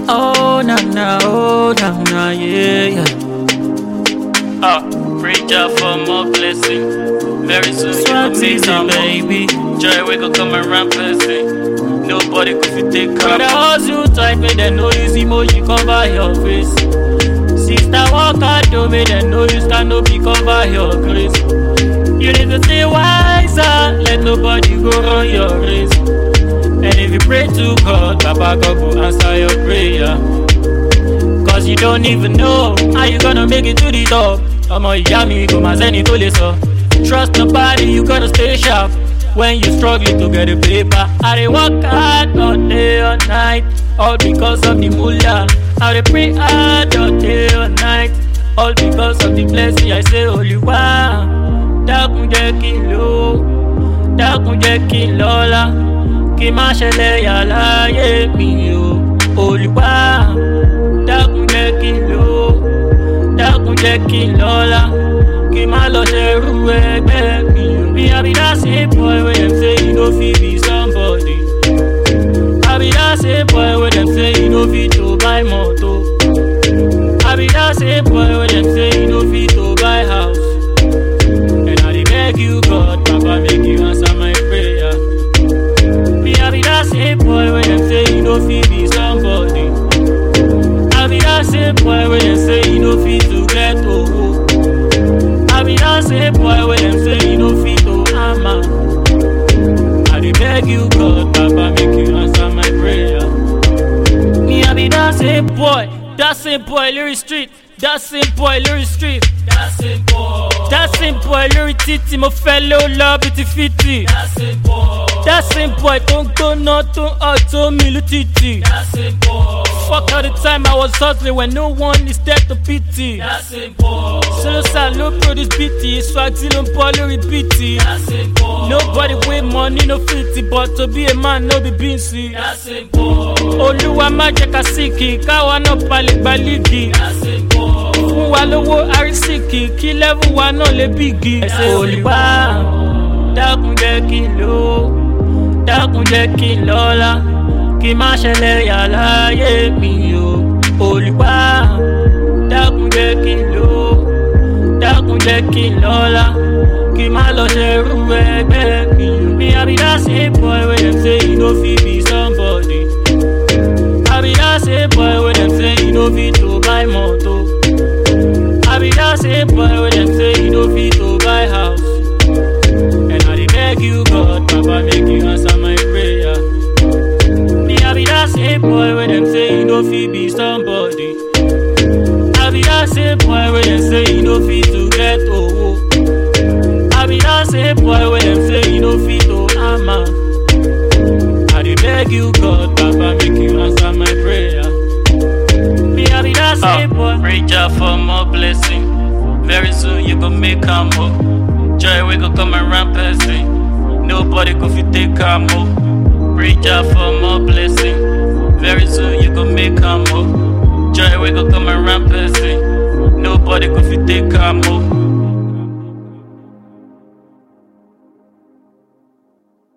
Oh na na, oh na na, yeah yeah. Ah, reach out for more blessing. Very soon you Swag will meet season, some baby. Joy we go come around person. Nobody could fit take Brother care. hustle tight, make them know use emoji cover your face. Sister walk hard, though, make them know you stand up, you cover your grace. You need to stay wiser, let nobody go run your race. And if you pray to God, Papa God will answer your prayer. Cause you don't even know how you gonna make it to the top. Ọmọ ìyá mi kò máa sẹ́ni tó lè sọ. Trust nobody, you gotta stay sharp. When you struggling to get a paper. I dey work hard all day all night. All because of the moolah. I dey pray hard all day all night. All because of the blessing I say Olúwa. Dákun jẹ́ kí n lò ó. Dákun jẹ́ kí n lọ́lá. Kí n má ṣẹlẹ̀ yà láyé mi o. Olúwa dákun jẹ́ kí n lò ó dákun jẹ́ kí n lọ́lá kí n má lọ ṣerú ẹgbẹ́ mi ò bí abidá ṣe boy wey dem say you no fit be somebody abidá ṣe boy wey dem say you no fit to buy moto abidá ṣe boy wey dem say you no fit to buy house and i dey beg you god papa make you answer my prayer bí abidá ṣe boy wey dem say you no fit be somebody. I be that same boy when them say you no fit to get owo. I be that same boy when them say you no fit to hammer. I dey beg you God, Papa, make you answer my prayer. Me, I be that same boy, that same boy, Lyric Street, that same boy, Lyric Street. That same boy, that same boy, Lyric Titi, mo fẹ́ ló lọ bí ti fiti. That same boy, that same boy tó ń gbóná tó ń hot tó mi lù títì. That same boy. Fuck all the time I was hustling when no one is there to pity. That's it, boy. Solo salo produce BT, swag till on lórí BT. That's it, boy. Nobody with money no fifty, but to be a man no be beansy. That's it, boy. Olúwa má jẹ́ ká síkì, káwa náà palẹ̀ gba líìgì. That's it, boy. Fún wa lówó àrísìkì, kí lẹ́fù wa náà lè bígi. Ẹsẹ̀ Olúwa, dákun jẹ́ kí n lò ó, dákun jẹ́ kí n lọ́lá kí má ṣẹlẹ̀ yà láyé mi o olùwà dákun jẹ́ kí n lò ó dákun jẹ́ kí n lọ́lá kí má lọ ṣerú ẹgbẹ́ mi o. mi àbí that same boy wey dem say you no fit be somebody. àbí that same boy wey dem say you no fit to buy moto. àbí that same boy wey dem say you no fit to buy house. and I dey beg you God papa make you answer my prayer. Me, I be that same boy when them say you no fit be somebody. I be that same boy when them say you no fit to get owo. I be that same boy when them say you no fit to hammer. I dey beg you God, Papa, make you answer my prayer. Me, I be that same boy. Ah, reach out for more blessing. Very soon you go make am more. Joy we go come around person. Nobody go fit take am more. Reach out for more blessing. Very soon you go make am more. Joy we go come around person. Nobody go fit take am more.